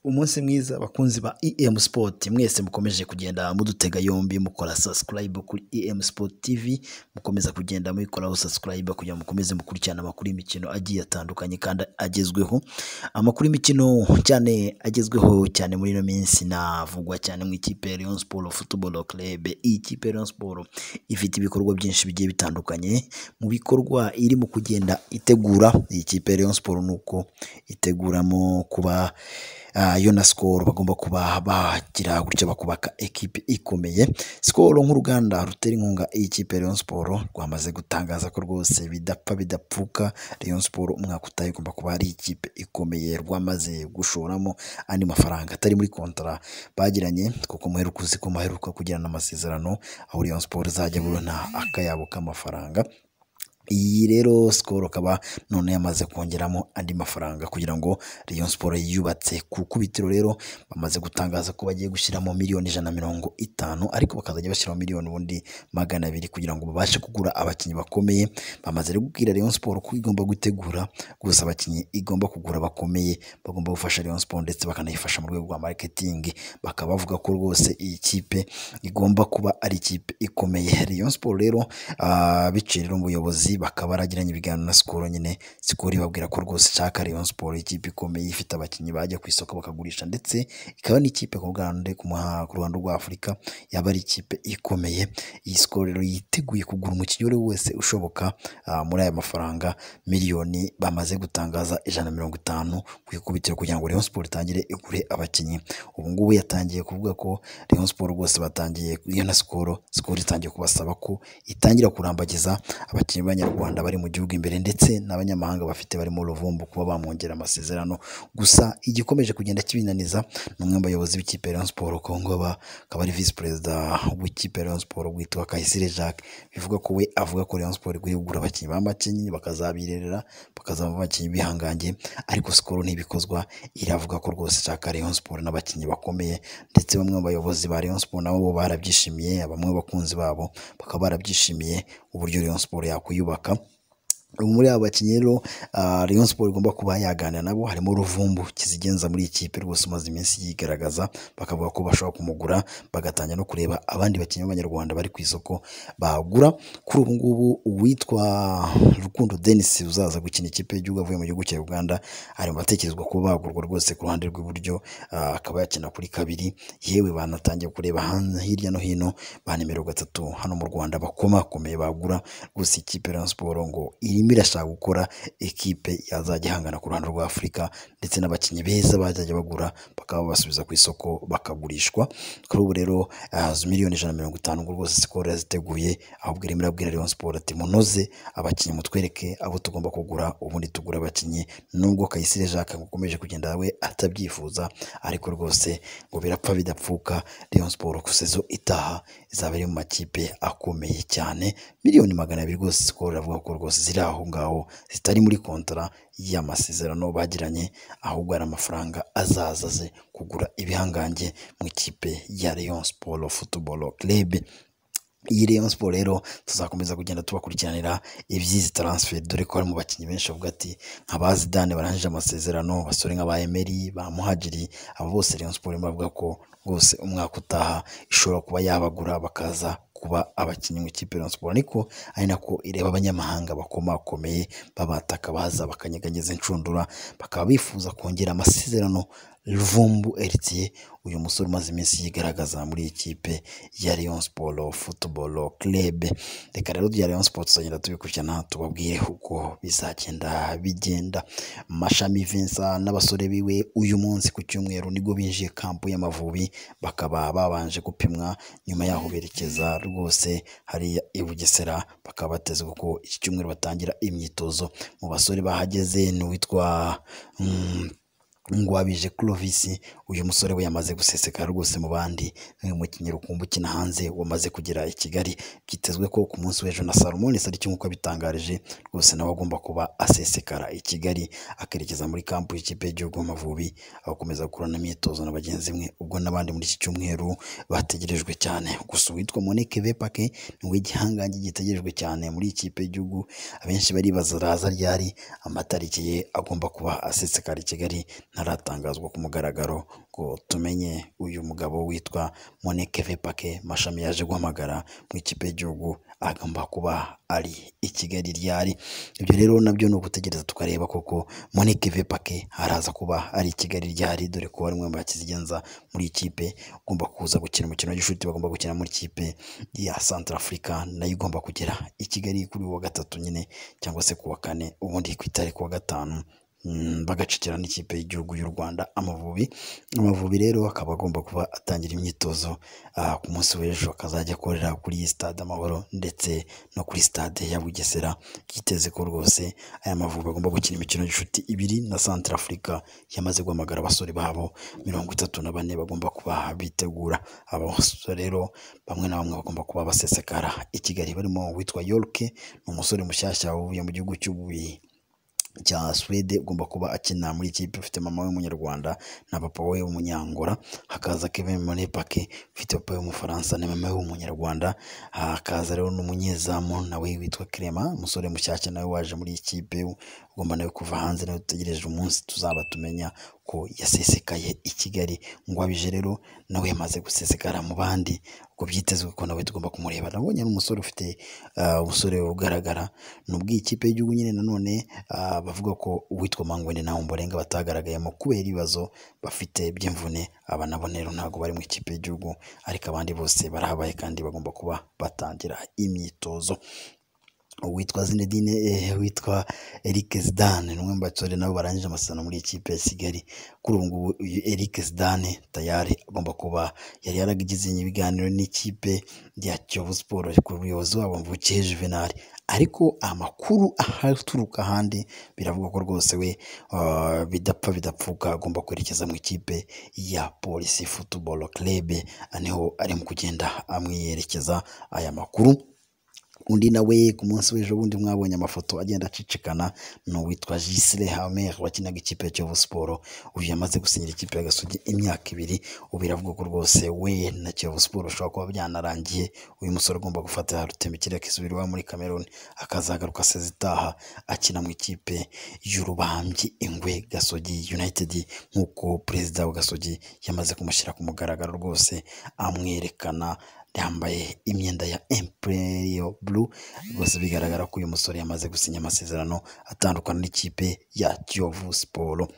umunsi mwiza bakunzi ba EM Sport mwese mukomeje kugenda mudutega yombi mukora subscribe kuri EM Sport TV mukomeza kugenda muyikoraho subscribe kugira ngo mukomeze mukurikirane amakuru y'imikino agiye atandukanye kandi agezweho amakuru y'imikino cyane agezweho cyane muri ino minsi navugwa cyane mu ikipe ya Rayon Sport Football Club iyi kipe ya Rayon Sport ifite ibikorwa byinshi bigiye bitandukanye mu bikorwa irimo kugenda itegura iyi kipe ya Rayon Sport ni uko iteguramo kuba yo na sikoro bagomba kuba bagira gutya bakubaka ekipi ikomeye sikoro nk'uruganda rutera inkunga iyi kipe Rayon Sport rwamaze gutangaza ko rwose bidapfa bidapfuka Rayon Sport umwaka utaha igomba kuba ari ikipe ikomeye rwamaze gushoramo andi mafaranga atari muri kontara bagiranye kuko muheruka uzi ko muheruka kugirana amasezerano aho Rayon Sport izajya burana akayabo k'amafaranga iyi rero sikoro akaba none yamaze kongeramo andi mafaranga kugira ngo Rayon Sport yubatse ku kubitiro rero bamaze gutangaza ko bagiye gushyiramo miliyoni ijana na mirongo itanu ariko bakazajya bashyiramo miliyoni ubundi magana abiri kugira ngo babashe kugura abakinnyi bakomeye bamaze rero kubwira Rayon Sport ko igomba gutegura gusa abakinnyi igomba kugura bakomeye bagomba gufasha Rayon Sport ndetse bakanayifasha mu rwego rwa marketing bakaba bavuga ko rwose iyi kipe igomba kuba ari ikipe ikomeye Rayon Sport rero uh, biciye rero umuyobozi bakaba baragiranye ibiganiro na sikoro nyine sikoro ibabwira ko rwose ishaka Rayon Sport ikipe ikomeye ifite abakinnyi bajya ku isoko bakagurisha ndetse ikaba n'ikipe ku Rwanda ku ruhando rwa Afurika yaba ari ikipe ikomeye iyi sikoro rero yiteguye kugura umukinnyi wese ushoboka muri aya mafaranga miliyoni bamaze gutangaza ijana na mirongo itanu ku ikubitiro kugira ngo Rayon Sport itangire igure abakinnyi ubu ngubu yatangiye kuvuga ko Rayon Sport rwose batangiye iyo na sikoro sikoro itangiye kubasaba ko itangira kurambagiza abakinnyi banya abanyarwanda bari mu gihugu imbere ndetse n'abanyamahanga bafite barimo uruvumbu kuba bamwongera amasezerano gusa igikomeje kugenda kibinaniza ni umwe mu bayobozi b'ikipe Rayon Sport Kongoba akaba ari visi perezida w'ikipe Rayon Sport witwa Kayisire Jacques bivuga ko we avuga ko Rayon Sport iguye kugura abakinnyi b'amakinnyi bakazabirerera bakazaba abakinnyi bihangange ariko sikoro ntibikozwa iravuga ko rwose ishaka Rayon Sport n'abakinnyi bakomeye ndetse bamwe mu bayobozi ba Rayon Sport nabo barabyishimiye bamwe bakunzi babo bakaba barabyishimiye uburyo Rayon Sport yakuyuba kubaka muri aba bakinnyi rero Rayon Sport igomba kuba yaganira nabo harimo Ruvumbu kizigenza muri ikipe rwose umaze iminsi yigaragaza bakavuga ko bashobora kumugura bagatangira no kureba abandi bakinnyi b'abanyarwanda bari ku isoko bagura kuri ubu ngubu uwitwa Rukundo Denis uzaza gukina ikipe y'igihugu avuye mu gihugu cya Uganda ari mu batekerezwa kuba bagurwa rwose ku ruhande rw'iburyo akaba yakina kuri kabiri yewe banatangiye kureba hirya no hino ba nimero gatatu hano mu Rwanda bakomakomeye bagura gusa ikipe Rayon Sport ngo iri irimo irashaka gukora ekipe yazajya ihangana ku ruhando rwa Afurika ndetse n'abakinnyi beza bazajya bagura bakaba basubiza ku isoko bakagurishwa kuri ubu rero miliyoni ijana na mirongo itanu rwose sikoro yaziteguye ahubwo irimo irabwira Rayon Sport ati munoze abakinnyi mutwereke abo tugomba kugura ubundi tugura abakinnyi nubwo Kayisire Jacques ukomeje kugenda we atabyifuza ariko rwose ngo birapfa bidapfuka Rayon Sport ku sezo itaha izaba iri mu makipe akomeye cyane miliyoni magana abiri rwose sikoro iravuga ko rwose ziri aho ngaho zitari muri kontara y'amasezerano bagiranye ahubwo ari amafaranga azaza aze kugura ibihangange mu ikipe ya Rayon Sport Football Club iyi Rayon Sport rero tuzakomeza kugenda tubakurikiranira ibyizi transfer dore ko hari mu bakinnyi benshi bavuga ati nka ba Zidane barangije amasezerano basore nka ba Emery ba Muhajiri abo bose Rayon Sport bavuga ko rwose umwaka utaha ishobora kuba yabagura bakaza kuba abakinnyi mu ikipe Rayon Sport ariko ari nako ireba abanyamahanga bakomakomeye babataka baza bakanyeganyeza inshundura bakaba bifuza kongera amasezerano Ruvumbu Eritiye uyu musore umaze iminsi yigaragaza muri iyi kipe ya Rayon Sport Football Club reka rero ya Rayon Sport tuzagenda tubikurikirana tubabwire uko bizagenda bigenda Mashami Vincent n'abasore biwe uyu munsi ku cyumweru nibwo binjiye kampu y'Amavubi bakaba babanje gupimwa nyuma yaho berekeza rwose hariya i Bugesera bakaba bateze kuko iki cyumweru batangira imyitozo mu basore bahageze ni uwitwa mm, ngwabije Clovis uyu musore we yamaze gusesekara rwose mu bandi nk'umukinnyi rukumbu ukina hanze wamaze kugera i Kigali byitezwe ko ku munsi w'ejo na Salomon ari cyo nk'uko bitangarije rwose nawe agomba kuba asesekara i Kigali akerekeza muri kampu y'ikipe y'igihugu Amavubi agakomeza gukorana imyitozo na bagenzi mwe ubwo n'abandi muri iki cyumweru bategerejwe cyane gusa uwitwa Monique Vepake niwe gihangange gitegerejwe cyane muri ikipe y'igihugu abenshi baribaza raza ryari amatariki ye agomba kuba asesekara i Kigali ntaratangazwa ku mugaragaro ngo tumenye uyu mugabo witwa Monekeve Pake mashami yaje guhamagara mu ikipe y'igihugu agomba kuba ari i Kigali ryari ibyo rero nabyo ni ugutegereza tukareba koko Monekeve Pake araza kuba ari i Kigali ryari dore ko ari umwe mu bakizigenza muri ikipe ugomba kuza gukina umukino w'inshuti bagomba gukina muri ikipe ya Centrafrica nayo igomba kugera i Kigali kuri uyu wa gatatu nyine cyangwa se ku wa kane ubundi ku itari ku wa gatanu Mm, bagacakira n'ikipe y'igihugu y'u Rwanda Amavubi Amavubi rero akaba agomba kuba atangira imyitozo ah, ku munsi w'ejo akazajya akorera kuri stade Amahoro ndetse no kuri stade ya Bugesera yiteze ko rwose aya Mavubi agomba gukina imikino y'inshuti ibiri na Centrafrica yamaze guhamagara abasore babo mirongo itatu na bane bagomba kuba bitegura abo basore rero bamwe na bamwe bagomba kuba basesekara i Kigali barimo uwitwa Yorke ni umusore mushyashya uvuye mu gihugu cy'ubuyi cya Swede ugomba kuba akina muri ikipe ufite mama we w'umunyarwanda na papa we w'umunyangola hakaza Kevin Monepake ufite papa we w'umufaransa na mama we w'umunyarwanda hakaza rero n'umunyezamu nawe witwa Clement umusore mushyashya nawe waje muri iyi kipe ugomba nawe kuva hanze nawe dutegereje umunsi tuzaba tumenya ko yasesekaye i Kigali ngo abije rero nawe yamaze gusesekara mu bandi ubwo byitezwe ko nawe tugomba kumureba nabonye n'umusore ufite ah, umusore ugaragara ni ubw'ikipe y'igihugu nyine nanone ah, bavuga ko uwitwa Mangwene na Ombolenga batagaragayemo kubera ibibazo bafite by'imvune aba nabo rero ntabwo bari mu ikipe y'igihugu ariko abandi bose barahabaye kandi bagomba kuba batangira imyitozo uwitwa Zinedine eh, witwa Eric Zidane ni umwe mu basore nabo barangije amasezerano muri ikipe ya Kigali kuri ubu ngubu uyu Eric Zidane tayari agomba kuba yari yaragizanye ibiganiro n'ikipe ya Kiyovu Sport ku buyobozi wabo Mvukiye Juvenal ariko amakuru ahaturuka ahandi biravuga ko rwose we ah, bidapfa bidapfuka agomba kwerekeza mu ikipe ya Police Football Club niho arimo kugenda amwiyerekeza aya makuru undi nawe ku munsi w'ejo bundi mwabonye amafoto agenda acicikana ni uwitwa Gisire Hamer wakinaga ikipe ya Kiyovu Sport uyu yamaze gusinyira ikipe ya Gasugi imyaka ibiri ubu biravuga ko rwose we na Kiyovu Sport ushobora kuba byanarangiye uyu musore agomba gufata rutembikire akisubira iwabo muri Cameroon akazagaruka aseza itaha akina mu ikipe y'urubambyi Ingwe Gasogi United nk'uko perezida wa Gasogi yamaze kumushyira ku mugaragaro rwose amwerekana yambaye imyenda ya Imperial Blue rwose bigaragara ko uyu musore yamaze gusinya amasezerano atandukana n'ikipe ya Kiyovu Sport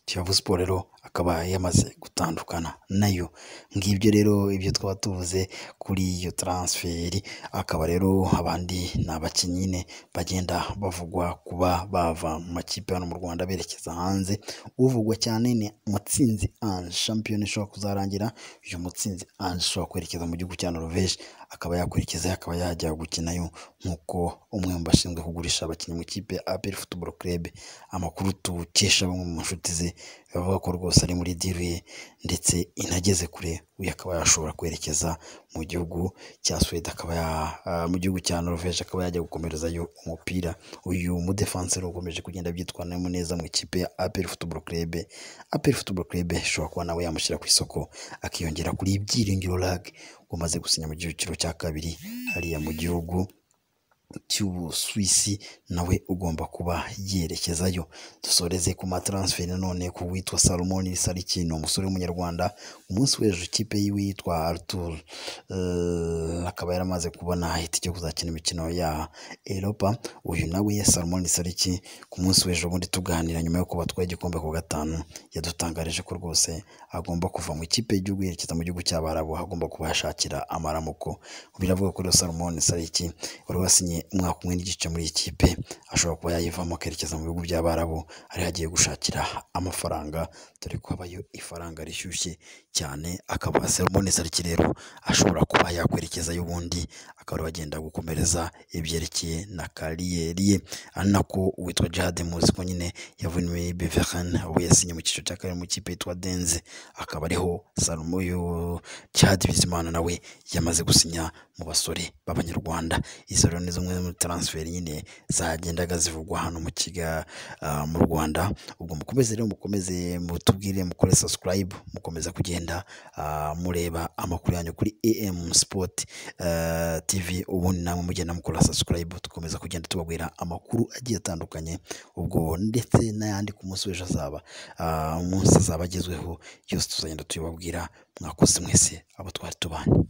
Kiyovu Sport rero akaba yamaze gutandukana nayo ngibyo rero ibyo twaba tuvuze kuri iyo taransiferi akaba rero abandi ni abakinnyi nyine bagenda bavugwa kuba bava mu makipe hano mu Rwanda berekeza hanze uvugwa cyane ni Mutsinzi Ange shampiyona ishobora kuzarangira uyu Mutsinzi Ange ashobora kwerekeza mu gihugu cya Norvège akaba yakurikizayo akaba yajya gukinayo nk'uko umwe mu bashinzwe kugurisha abakinnyi mu ikipe ya APR Football Club amakuru tukesha bamwe mu nshuti ze bavuga ko rwose ari muri diru ye ndetse inageze kure uyu akaba yashobora kwerekeza mu gihugu cya Swede akaba ya, ah, mu gihugu cya Norvège akaba yajya gukomerezayo umupira uyu mudefanseri ukomeje kugenda byitwaramo neza mu ikipe ya APR Football Club APR Football Club ishobora kuba nawe yamushyira ku isoko akiyongera kuri Byiringiro Lag umaze gusinya mu cyiciro cya kabiri hariya mu gihugu cy'ubusuwisi nawe ugomba kuba yerekezayo dusoreze ku mataransiferi nanone ku witwa salomon sariki ni umusore w'umunyarwanda umunsi w'ejo ikipe yiwe yitwa arthur eh, akaba yaramaze kubona itike yo kuzakina imikino ya eropa uyu nawe salomon sariki ku munsi w'ejo bundi tuganira nyuma yo kuba twatwaye igikombe ku wa gatanu yadutangarije ko rwose agomba kuva mu ikipe y'igihugu yerekeza mu gihugu cy'abarabu agomba kubashakira amaramuko biravuga ko rero salomon sariki wari wasinye umwaka umwe n'igice muri iyi kipe ashobora kuba yayivamo akerekeza mu bihugu by'abarabu ari agiye gushakira amafaranga dore ko habayo ifaranga rishyushye cyane akaba salomon sariki rero ashobora kuba yakwerekezayo ubundi akaba agenda gukomereza ibyerekeye na kariyeri ye ari nako uwitwa jihade muzi ko nyine yavuye muri beveran we yasinye mu cyiciro cya kabiri mu ikipe yitwa denze akaba ariho salomo uyu jihade bizimana nawe yamaze gusinya mu basore b'abanyarwanda izo rero ni zimwe zimwe muri taransiferi nyine zagendaga zivugwa hano mu kiga ah, mu rwanda ubwo mukomeze rero mukomeze mutubwire mukore subscribe mukomeza kugenda ah, mureba amakuru yanyu kuri am sport ah, tv ubundi namwe mugenda mukora subscribe dukomeza kugenda tubabwira amakuru agiye atandukanye ubwo ndetse n'ayandi ku munsi w'ejo azaba ah, umunsi azaba agezweho yose tuzagenda tuyababwira mwakoze mwese abo twari tubanye